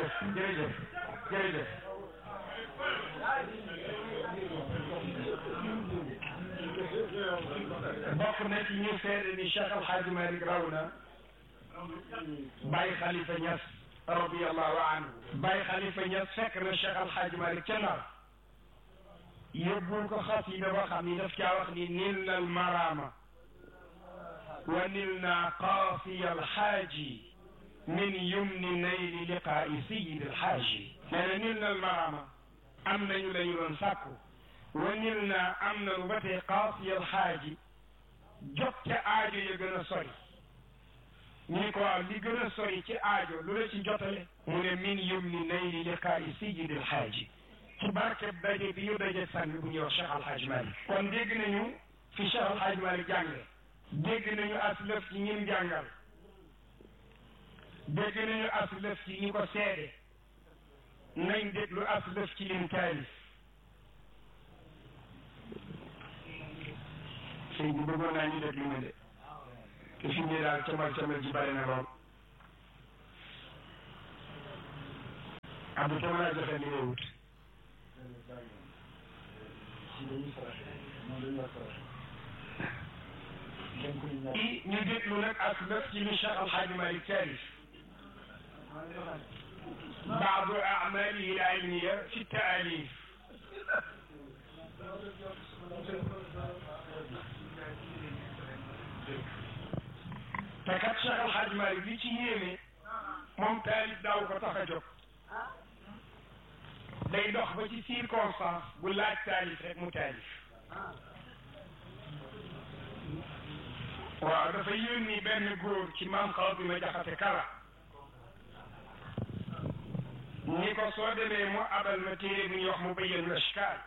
jërëjëf jërëjëf jërëjëf bokk na ci ñu seede ni Cheikh Al Hadj Malick raw na Baye Khalifa Niass radiyallahu anhu Baye Khalifa Niass fekk na Cheikh Al Hadj Malick ca Ndar yóbbul ko xasida boo xam ni daf caa wax ni nil na almarama wa nil na qaafiya alxaaji min yumni nayli liqaa'i sayidi alxaaji nee na nil na almarama am nañu la ñu doon sàkku wa nil na am nañu ba tey qaafiya alxaaji jot ca aajo ya gën a sori ñu ko waaw li gën a sori ci aajo lu la ci jotale mu ne min yumni nayli liqaa'i sayidi alxaaji ci barkeb daje bi ñu daje sànni bu ñuy wax Cheikh Al Hadj Malick kon dégg nañu fi Cheikh Al Hadj Malick jànge dégg nañu aslëf ci ñim jàngal dégg nañu aslëf ci ñi ko seede nañ déglu aslëf ci lim taalif sëñ bi bëggoon naa ñu déglu ma de te fi ne daal camal camal ji bari na lool Abdou Tama laa joxe li ngay wut i ñu déglu nag ak lëf ci li Cheikh Al Hadj Malick taalif baadu amalihi al ilmiya fi taalif te kat Cheikh Al Hadj Malick li ci yéeme moom taalif daaw ko tax a jóg day dox ba ci circonstance bu laaj taalif rek mu taalif waaw dafa yónni benn góor ci maam xaw bi ma jaxate kala ni ko soo demee mu abal ma téere bu ñuy wax mu bayyanu ashkaal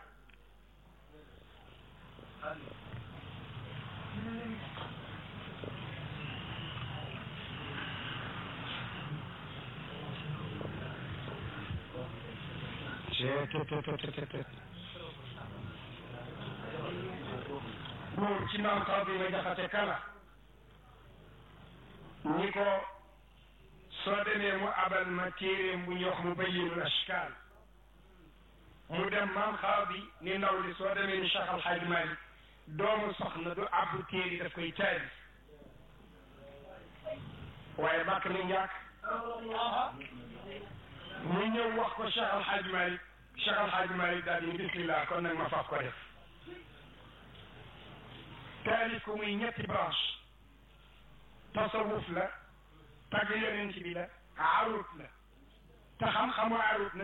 góor ci maam xaw bi ma jaxate kala ni ko soo demee mu abal ma téeréem bu ñuy wax mu bayyinul ashkaal mu dem maam xaw bi ni ndaw li soo demee ni Cheikh Al Hadj Malick doomu soxna du abbu téeri daf koy taali waaye bàkk na njàkk mu ñëw wax ko Cheikh Al Hadj Malick Cheikh Al Hadj Malick daal di ni bismillah kon nag ma faf ko def taalif ko muy ñetti branche tasawuf la tagg yonent bi la arut la te xam-xamu arut